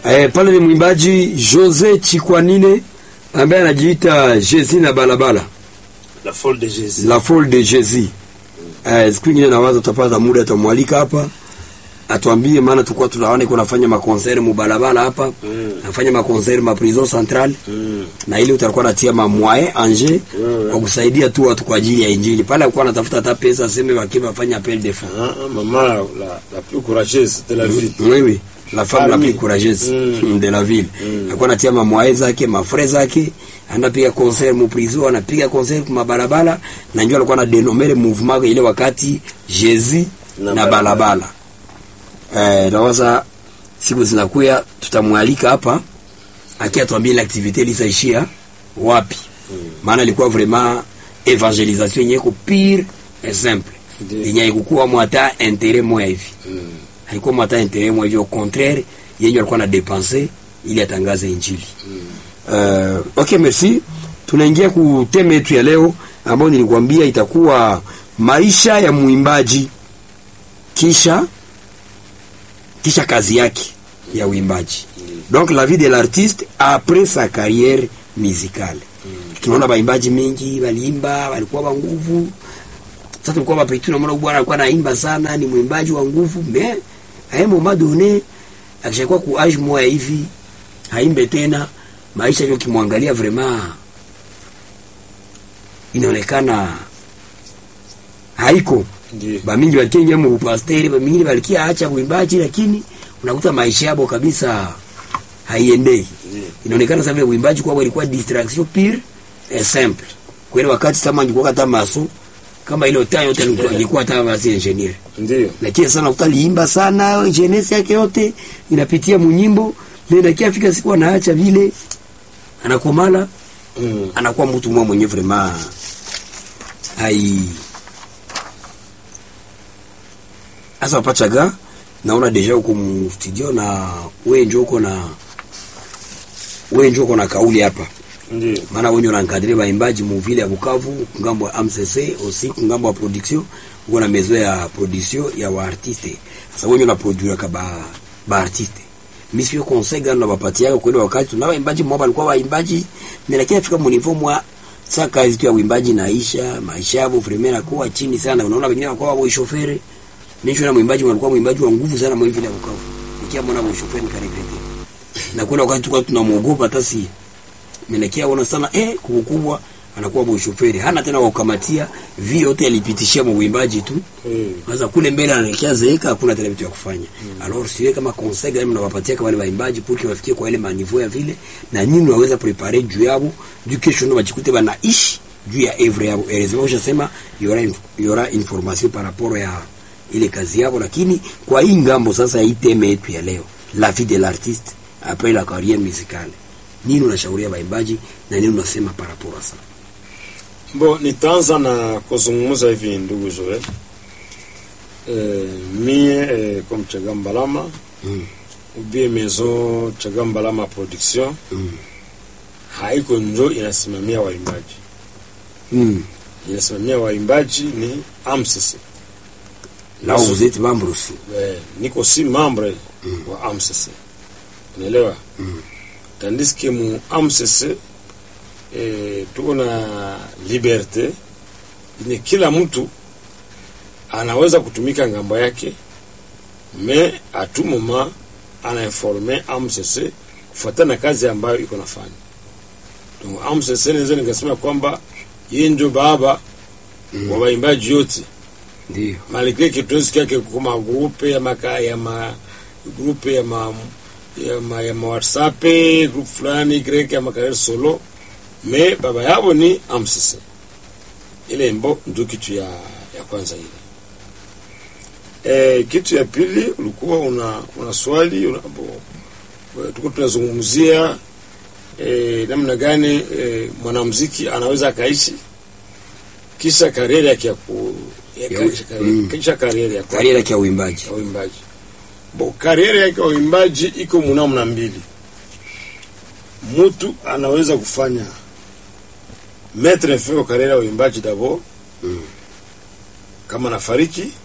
Eh, pale ni mwimbaji Jose Chikwanine ambaye anajiita Jezi na balabala La folle de Jésus. la folle de Jezi. Eh, siku ingine nawaza tutapata muda atamwalika hapa atuambie, maana tulikuwa tunaona iko nafanya makonseri mubalabala hapa Mm. nafanya makonseri ma prison centrale Mm. na ili utakuwa natia ma moyen anje Mm. kwa kusaidia tu watu kwa ajili ya injili. Pale alikuwa anatafuta hata pesa aseme wakiwa wafanya appel de fonds. Ah, ah, maman la, la, la plus courageuse de la ville. Oui, oui. La femme la Parmi. plus courageuse Mm. de la ville. Mm. Alikuwa anatia mamwae zake, mafre zake, anapiga concert mu prison, anapiga concert kwa mabarabara na njoo alikuwa na denomere mouvement ile wakati Jésus Na na, balabala. balabala. Eh, nawaza siku zinakuya tutamwalika hapa akiatuambia ile activité ilisaishia wapi. Maana ilikuwa vraiment evangelisation yenye ko pire et simple. Ndiyo. Yenye ilikuwa mwata intérêt moya hivi Mm. haikuwa mwata intérêt moya hivi, au contraire yenye alikuwa na dépenser ili atangaze injili. Uh, okay, merci. Tunaingia ku teme yetu ya leo ambayo nilikwambia itakuwa maisha ya mwimbaji kisha kisha kazi yake ya uimbaji. Donc la vie de l'artiste après sa carrière musicale. Tunaona baimbaji mengi waliimba, walikuwa wa nguvu. Sasa tulikuwa mapitu na mwana bwana alikuwa anaimba sana, ni mwimbaji wa nguvu, mais à un moment donné akishakuwa ku age moya hivi haimbe tena, maisha yake kimwangalia vraiment inaonekana haiko Ndiyo. bamingi bakengia mu pasteri bamingi balikia acha uimbaji, lakini unakuta maisha yabo kabisa haiendei. Ndiyo. Inaonekana sasa vile uimbaji kwao ilikuwa distraction pure et simple. Kweli wakati kama angekuwa hata maso kama ile taa yote alikuwa- angekuwa hata basi engineer. Ndiyo. Lakini sana utaliimba sana jeunesse yake yote inapitia munyimbo, ndio afika siku anaacha vile anakomala Mm. anakuwa mtu mmoja mwenye vraiment hai asa pachaga naona deja uko mu studio na wewe ndio uko na wewe ndio uko na kauli hapa Ndiyo. maana wewe ndio unankadiri baimbaji mu vile ya Bukavu ngambo ya MCC aussi ngambo ya production uko na mezo ya production ya wa artiste sasa wewe ndio unaproduire ka ba ba artiste mimi sio conseil gani nawapatia kwa ile wakati tuna waimbaji mmoja alikuwa waimbaji na lakini afika mu niveau mwa sasa kazi tu ya uimbaji naisha maisha yao vraiment yanakuwa chini sana unaona wengine wanakuwa wa shoferi mimi na mwimbaji alikuwa mwimbaji wa nguvu sana mwa vile ya Bukavu nikiamwona wa shoferi nikaregrete na kuna wakati tulikuwa tunamuogopa hata si Menekia ona sana eh, kubwa anakuwa boshoferi hana tena wa kukamatia vi yote alipitishia mwimbaji tu. Mm. Sasa kule mbele anaelekea zeeka, hakuna tena vitu ya kufanya. Mm. Alors siwe kama conseil gani mnawapatia kwa wale waimbaji pour que wafikie kwa ile maniveau ya vile na nyinyi waweza prepare juu yao juu kesho ndio wajikute banaishi juu ya evre yao. Heureusement ushasema yora inf yora information par rapport ya ile kazi yao, lakini kwa hii ngambo sasa hii teme yetu ya leo la vie de l'artiste après la carrière musicale nini unashauria waimbaji na nini unasema par rapport à ça? Bo, nitaanza na kuzungumza hivi ndugu Joel. E, mie e, comme Chagambalama Mm. ubie maison Chagambalama production Mm. haiko njo inasimamia waimbaji, Mm. inasimamia waimbaji ni AMCC. Là où vous êtes membre aussi. Eh, niko si membre wa AMCC, unaelewa? Mm. Tandis que mu AMCC eh, tuko na liberte yenye kila mtu anaweza kutumika ngambo yake, me a tout moment anainforme AMCC kufuatana na kazi ambayo iko nafanya. Donc AMCC naweza nikasema kwamba yeye ndio baba wa waimbaji yote Ndio. malgré que tuwezi yake kuma groupe ya maka ya ma groupe ya ma ya ma, ya ma WhatsApp group fulani grek ya makarere solo me baba yabo ni AMCC. Ile mbo ndio kitu ya ya kwanza ile. E, kitu ya pili ulikuwa una una swali una, bo, tuko tunazungumzia e, namna gani e, mwanamuziki anaweza akaishi kisha kariera yake ya ku ya Ya- kisha kariera- mm. kisha kariera ya ku- Kariera ya uimbaji. ya uimbaji. Bo kariera yake ya uimbaji iko munamna mbili. Mtu anaweza kufanya mettre fin kwa kariera ya uimbaji dabo Mm. kama nafariki